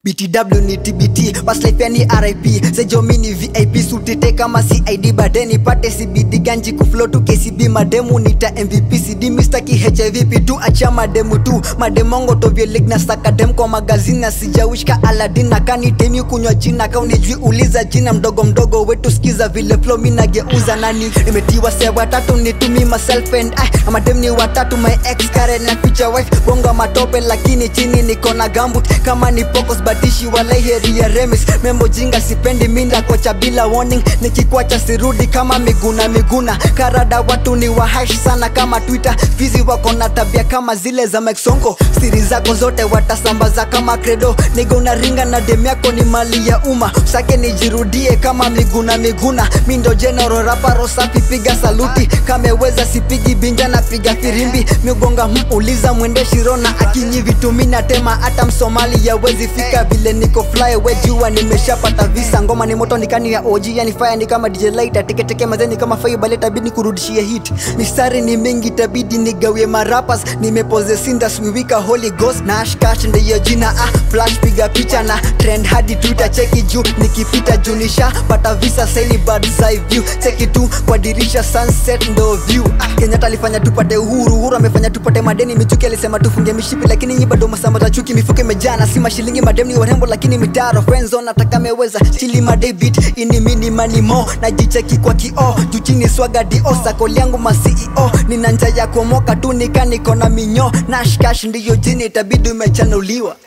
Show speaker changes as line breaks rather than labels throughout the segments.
btw ni tbt paslifeni rip sejomini vip sutite kama cid badeni pate cbd ganji kuflo tu kcb mademu nita mvp cd mistaki hiv tu acha mademu tu mademongo tovyoligna sakadem kwa magazini na sijawishka aladin na kanitemi kunywa jina kaunijui uliza jina mdogo mdogo wetu skiza vile flo minageuza nani nimetiwa se watatu nitumi myself and I amadem ni watatu my ex Karen na future wife bonga matope lakini chini niko na gambut kama ni pokos batishi walai heri ya remis membo jinga sipendi minda kocha bila warning nikikwacha sirudi kama miguna miguna karada watu ni wahash sana kama twitter fizi wako na tabia kama zile za meksongo siri zako zote watasambaza kama credo nigo unaringa na dem yako ni mali ya umma sake nijirudie kama miguna miguna mindo general raparo safi piga saluti kameweza sipigi binja na piga firimbi migonga muuliza mwende shirona akinyi vitumina tema hata msomali yawezi fika vile niko fly we jua nimeshapata visa ngoma ni moto nikani ya OG yani fire ni kama DJ Lighter teketeke mazeni kama fire baleta bidi kurudishia hit mistari ni mingi tabidi nigawie marapas nimepoze sinda swiwika holy ghost na ashkash ndiyo jina ah flash piga picha na trend hadi twitter cheki juu nikipita junisha pata visa saili birds eye view cheki tu kwa dirisha sunset ndo view ah, Kenyatta alifanya tupate uhuru uhuru amefanya tupate madeni michuki alisema tufunge mishipi lakini nyi bado masamba za chuki mifuko imejana si mashilingi madem ni warembo lakini mitaro friendzone nataka meweza chili madebit ini mini manimo najicheki kwa kioo juu chini swaga dio sakoli yangu ma CEO nina nja ya kuomoka tu nika niko na minyo nashkash ndiyo jini itabidi umechanuliwa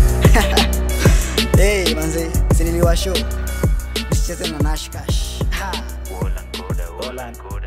hey, manze siniliwa show usicheze na nashkash ha.
Wolan Koda, Wolan Koda.